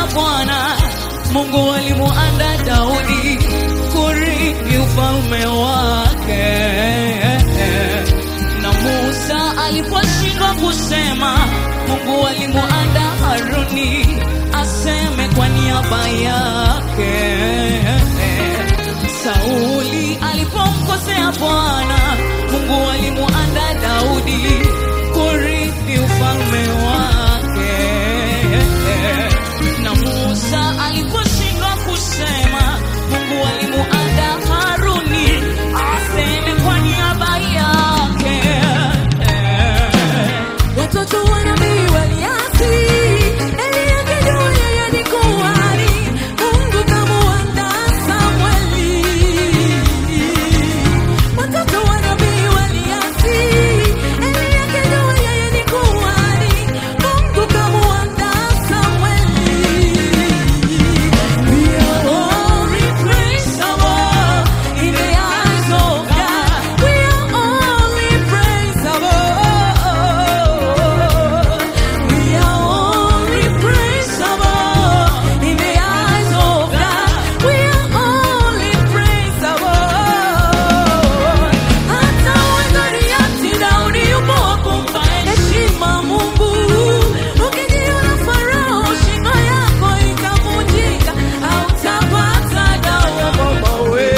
Bwana, Mungu alimuanda Daudi kurithi ufalme wake, na Musa aliposhindwa kusema, Mungu alimuanda Haruni aseme kwa niaba yake. Sauli alipomkosea Bwana, Mungu alimuanda Daudi kurithi ufalme wake. Na Musa aliposhindwa kusema, Mungu alimuanda Haruni aseme kwa niaba yake. Watoto wa nabii waliasi, Eli akijua yeye ni kuhani, Mungu kamuandaa Samweli. Watoto wa nabii waliasi, Eli akijua yeye ni kuhani, Mungu kamuandaa Samweli. We are all replaceable in the eyes of God. We are all replaceable. We are all replaceable in the eyes of God. We are all replaceable. Hata Goliathi Daudi yupo wa kumpa heshima Mungu. Ukijiona Farao, shingo yako itavunjika, hautapata dawa mama we.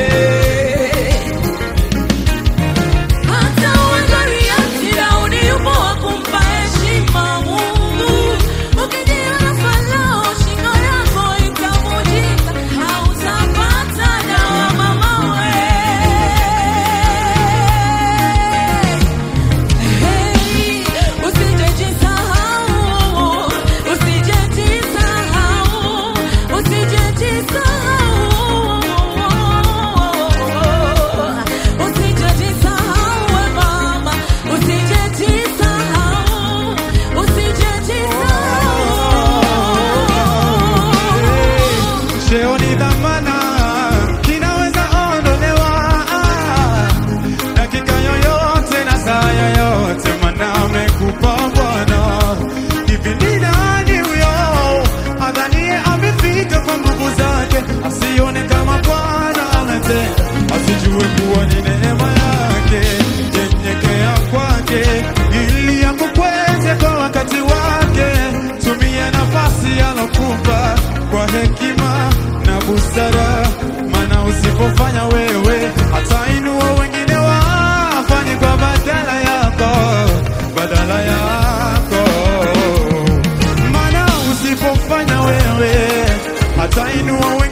Hata uwe Goliathi, Daudi yupo wa kumpa heshima Mungu. Ukijiona Farao, shingo yako itavunjika, hautapata dawa mama we. Hey, usijejisahau, usijejisahau, usijejisahau. Usijejisahau we mama, usijejisahau, usijejisahau. Cheo ni dhamana, kinaweza ondolewa dakika yoyote na saa yoyote, maana amekupa Bwana. Hivi ni nani huyo adhanie amefika kwa nguvu zake, asione kama Bwana ametenda, asijue kuwa ni neema yake. Nyenyekea kwake ili akukweze kwa wakati wake. Tumia nafasi alokupa kwa hekima na busara, maana usipofanya wewe atainua wengine wafanye kwa badala yako, badala yako. Maana usipofanya wewe atainua